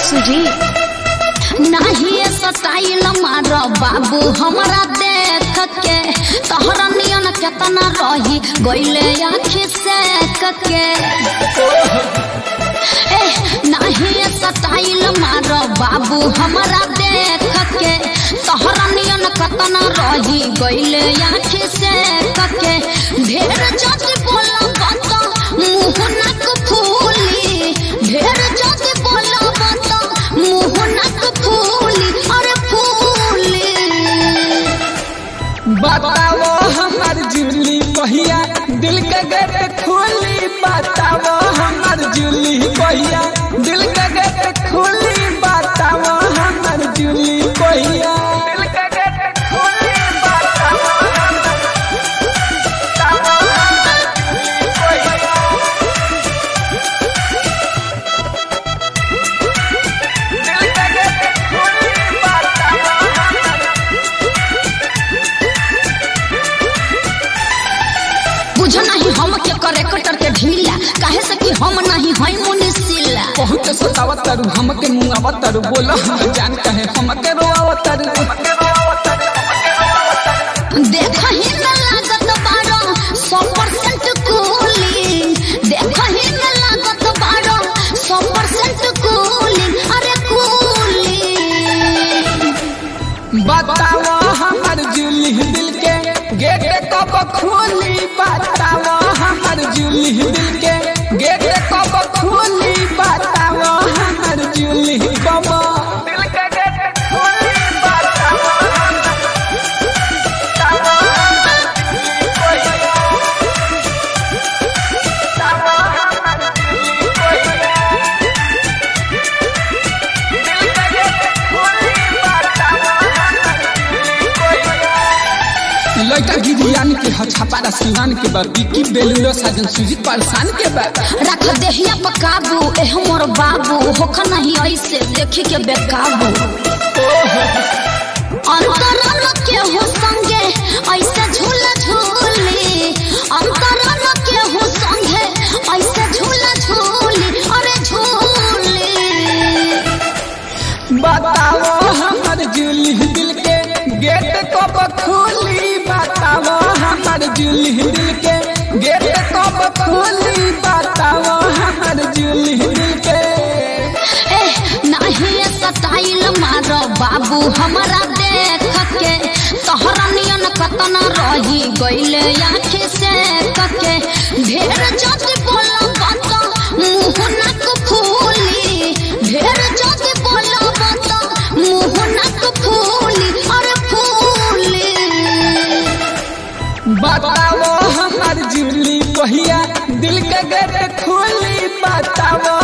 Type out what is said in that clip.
सुजी नहीं स्टाइल मार बाबू हमरा देख के तोहरा नियन केतना रही गइले आँखी से के ए नहीं स्टाइल मार बाबू हमरा देख के तोहरा नियन केतना रही गइले आँखी से के ढेर जति बोला बात मुंह नाक फूली ढेर जति बोला बात मुंह नाक फूली अरे फूली बताओ हमार जुली कहिया दिल के गेट खोली बताओ हमार जुली कहिया दिल के गेट खोली बताओ हमार जुली कहिया दिल के गेट खोली बताओ हमार जुली कहिया दिल के गेट खोली बताओ हमार बुझ नहीं हम के करे कटर के ढीला काहे से कि हम नहीं हई मुनिसिला बहुत सतावतरु हमके मुंगावतरु बोलो हम जान कहे हमके रोआवतरु देख ही न लागत बारो सौ परसेंट कूलिंग देख ही न लागत बारो सौ परसेंट कूलिंग अरे कूलिंग बताओ हमार जुली दिल के गेट कब खोली बताओ हमार जुली दिल के गेट कब खोली बताओ हमार जुली कब दिल के गेट खोली बताओ लड़का गिरियान के हछापारा सिवान के बाद बिकी बेलूरो साजन सुजीत पारसान के बाद रख देहिया पर काबू एह मोर बाबू होख नहीं ऐसे देखी के बेकाबू अंतरन के हो संगे ऐसे झूल झूली अंतरन के हो संगे ऐसे झूल झूली अरे झूली बताओ हमार जुली दिल के गेट कब खोली बताओ हमार जुली दिल के गेट कब खोली बताओ हमार जुली दिल के ए नहीं स्टाइल मार बाबू हमरा देख के तोहरा नियन कतना रही गइले आँखी से के ढेर जति बोला बात मुंह नाक फूली ढेर जति बोला बात मुंह नाक फूली अरे फूली बताओ हमार जुली कहिया दिल के गेट खोली बताओ